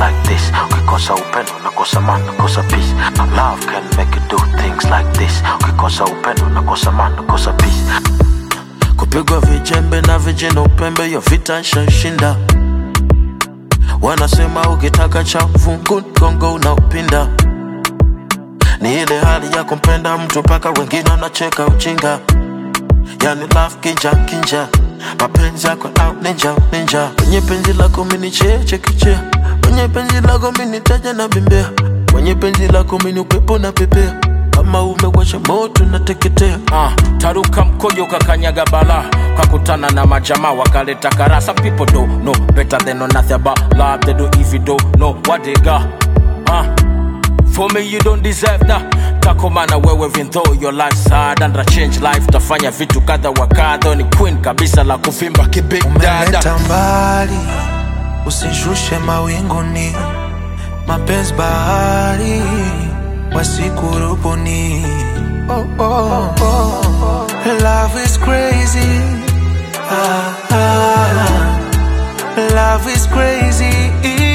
like this ukikosa upendo nakosa man nakosa peace love can make you do things like this ukikosa upendo nakosa man nakosa peace kupigwa vijembe na vijana upembe yo vita shashinda wanasema ukitaka cha fungu gongo unaupinda ni ile hali ya kumpenda mtu mpaka wengine wanacheka ujinga yani love kinja kinja mapenzi yako out ninja ninja kwenye penzi lako mini cheche kichea kwenye penzi lako mini taja na bembea kwenye penzi lako mini upepo na pepea kama umewasha moto nateketea uh, taruka mkojo kakanyaga bala kakutana na majamaa wakaleta kara some people don't know better than know nothing about love they do if you don't know what they got uh, for me you don't deserve that takomana wewe even though your life sad and a change life tafanya vitu kadha wa kadha ni queen kabisa la kuvimba kibig dada umeleta mbali, usishushe mawinguni, mapenzi bahari wasikurubuni. Oh, oh, oh. Love is crazy. Ah, ah. Love is crazy.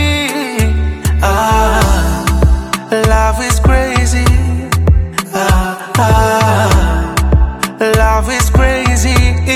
Ah, love is crazy. Ah, ah. Love is crazy.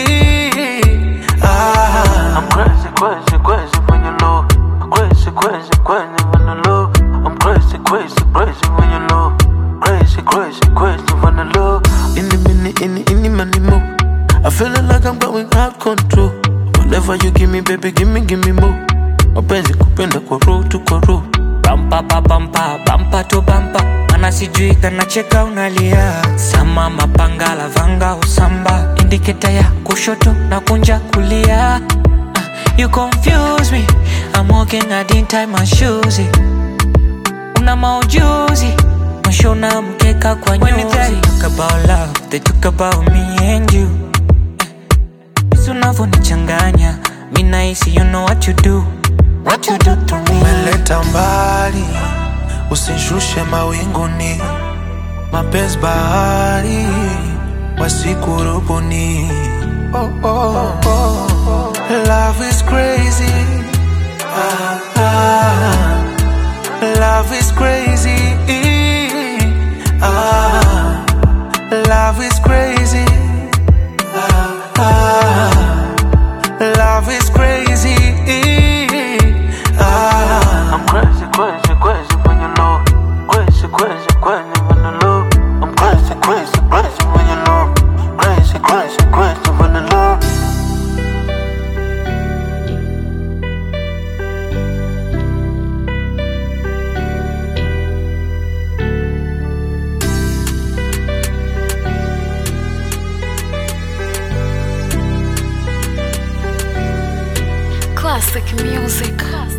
Ah. I'm crazy, crazy, crazy when you low. Crazy, crazy, crazy when you low. I'm crazy, crazy, crazy when you low. Crazy, crazy, crazy when you low. Any minute, any, any money more. I feeling like I'm going out control. Whatever you give me, baby, give me, give me more. Mapenzi kupenda kwa roho tu kwa roho. bampa pa bampa bampa to bampa mana sijui kanacheka unalia sama mapanga lavanga usamba indiketa ya kushoto na kunja kulia Ah, you confuse me I'm walking I didn't tie my shoes una maujuzi mshona mkeka kwa nyuzi When they talk about love they talk about me and you Jinsi unavyonichanganya mi nahisi you know what you do what you do to me umeleta mbali, usishushe mawinguni, mapenzi bahari wasikurubuni. Oh, oh, oh. Love is crazy. Ah, ah. Love is crazy. Ah, love is crazy. Ah, ah. Love is crazy. Ah. I'm crazy, crazy, crazy when you low. Crazy, crazy, crazy when you low. I'm crazy, crazy, crazy when you low. Crazy, crazy, crazy when you low. Classic music.